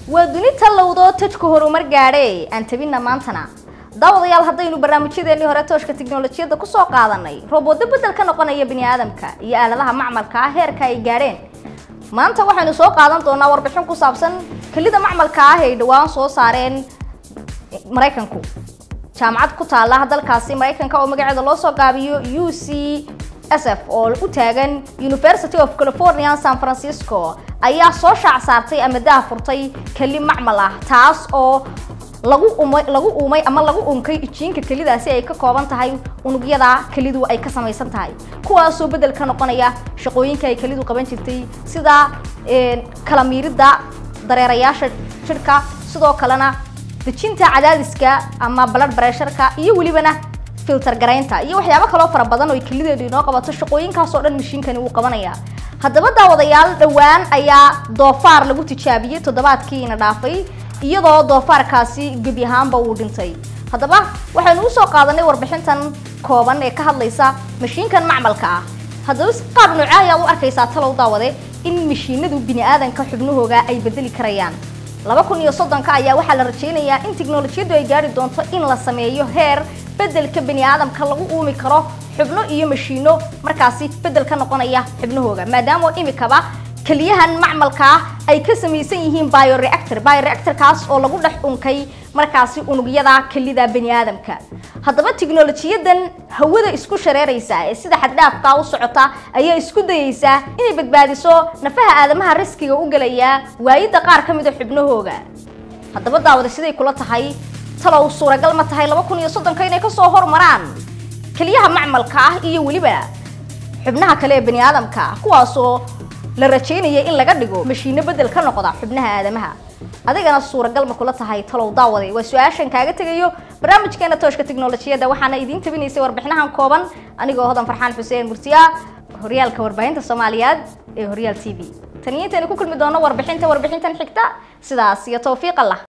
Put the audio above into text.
waa duni tallowdoo tajka horumar gaadhe aan tabinna maantana daawadayaal haddaynu barnaamijyadeennii hore tooshka tiknolojiyadda kusoo qaadanay rooboodo beddel ka noqonaya bini aadamka iyo aaladaha macmalka ah heerka ay gaadheen maanta waxaynu soo qaadan doonaa warbixin ku saabsan kelida macmalka ah ay dhowaan soo saareen maraykanku jaamacad ku taala dalkaasi maraykanka oo magaceeda loo soo gaabiyo u c s f oo u taagan university of california san francisco ayaa soo shaac saartay ama daa furtay keli macmal ah taas oo lagu umay lagu uumay ama lagu unkay ijiinka kelidaasi ay ka kooban tahay unugyada kelidu ay ka samaysan tahay kuwaasoo bedel ka noqonaya shaqooyinka ay kelidu qaban jirtay sida kala miiridda dareerayaasha jidhka sidoo kalena dejinta cadaadiska ama blood pressureka iyo welibana filter garaynta iyo waxyaabo kaloo fara badan oo kelideedu inoo qabato shaqooyinkaasoo dhan mashiinkani wuu qabanaya haddaba daawadayaal dhowaan ayaa doofaar lagu tijaabiyey toddobaadkiina dhaafay iyadoo doofaarkaasi gebi ahaanba uu dhintay haddaba waxaynu usoo qaadanay warbixintan kooban ee ka hadlaysa mashiinkan macmalka ah haddaba si qaab nooca ayaa u arkaysaa talow daawade in mashiinadu bini aadanka xubnahooga ay bedeli karayaan laba kun iyo soddonka ayaa waxaa la rajaynayaa in tiknolojiyaddu ay gaari doonto in la sameeyo heer beddelka bini aadamka lagu uumi karo xubno iyo mashiino markaasi beddel ka noqonaya xubnahooga maadaama imikaba keliyahan macmalka ah ay ka samaysan yihiin bioreactor bioreactorkaas oo lagu dhex unkay markaasi unugyada kelida bani aadamka haddaba tiknolojiyadan hawada isku shareeraysa ee sida xaddhaafka u socota ayaa isku dayeysaa inay badbaadiso nafaha aadamaha riskiga u gelaya waayidda qaar ka mida xubnahooga haddaba daawada siday kula tahay talow suuragal ma tahay laba kun iyo soddonka inay kasoo hormaraan keliyaha macmalka ah iyo weliba xubnaha kale ee bani aadamka kuwaasoo la rajaynaya in laga dhigo mashiino bedel ka noqda xubnaha aadamaha adigana suuragal ma kula tahay talow daawaday waa su-aashan kaaga tegayo barnaamijkeena tooshka tiknolojiyadda waxaana idiin tabinaysay warbixinahan kooban anigoo hodan farxaan xuseen murtiya horyaalka warbaahinta soomaaliyeed ee horyaal t v taniyo intaynu ku kulmi doono warbixinta warbixintan xigta sidaas iyo tawfiiq allah